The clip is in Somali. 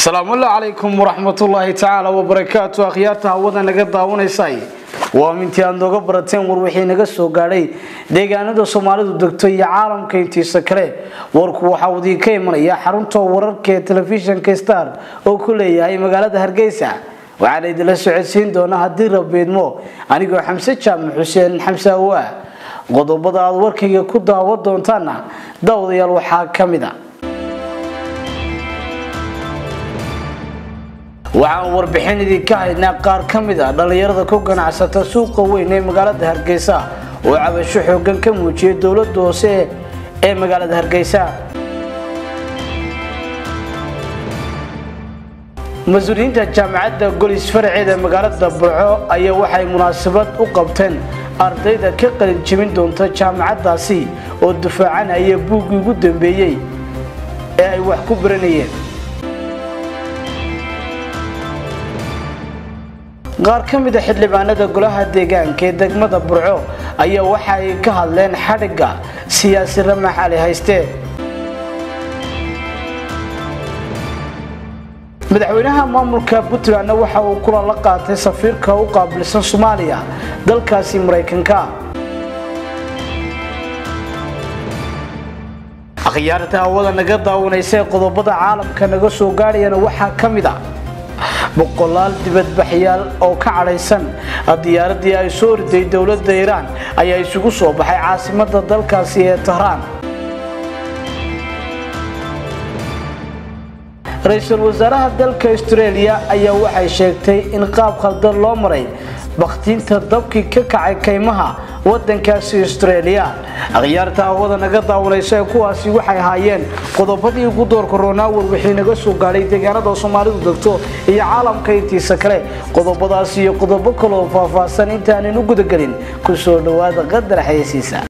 asalaamulla calaykum waraxmatullaahi tacaala wabarakaatu akhyaarta hawada naga daawanaysay waa mintii aad nooga barateen war wixii naga soo gaadhay deegaanada soomaalidu degto iyo caalamka intiisa kale warku waxaa uu idinka imanaya xarunta wararka ee telefishinka star oo ku leeyahay magaalada hargeysa waxaana idinla socodsiin doona haddii rabeedmo anigoo xamse jaamac xuseen xamse awaa qodobada aad warkayga ku daawan doontaana daawadayaal waxaa ka mid a waxaan warbixin idinka haynaa qaar ka mid a dhallinyarada ku ganacsata suuqa weyn ee magaalada hargeysa oo cabasho xoogan ka muujiyay dowlada hoose ee magaalada hargeysa mas-uuliyiinta jaamacadda golis faraceeda magaalada burco ayaa waxay munaasabad u qabteen ardayda ka qalin jebin doonta jaamacaddaasi oo dufaacanaya buuggii ugu dambeeyey ee ay wax ku baranayeen qaar ka mid a xildhibaanada golaha deegaanka ee degmada burco ayaa waxa ay ka hadleen xadhigga siyaasi ramax ali hayste madaxweynaha maamulka puntlandna waxa uu kulan la qaatay safiirka u qaabilsan soomaaliya dalkaasi maraykanka akhyaarta hawada naga daawanaysa ee qodobada caalamka naga soo gaadhayana waxaa ka mid a boqolaal dibadbaxyaal oo ka cadhaysan diyaaradii ay soo riday dowladda iiraan ayaa isugu soo baxay caasimada dalkaasi ee tahraan ra-iisul wasaaraha dalka australia ayaa waxay sheegtay in qaab khaldan loo maray bakhtiinta dabkii ka kacay kaymaha wadankaasi australia akhyaarta hawada naga daawanaysa ee kuwaasi waxay ahaayeen qodobadii ugu doorka ronaawar wixii naga soo gaadhay deegaanada soomaalidu degto iyo caalamka intiisa kale qodobadaas iyo qodobo kaloo faahfaahsan intaanan u gudagelin ku soo dhowaada qadar xayeysiisa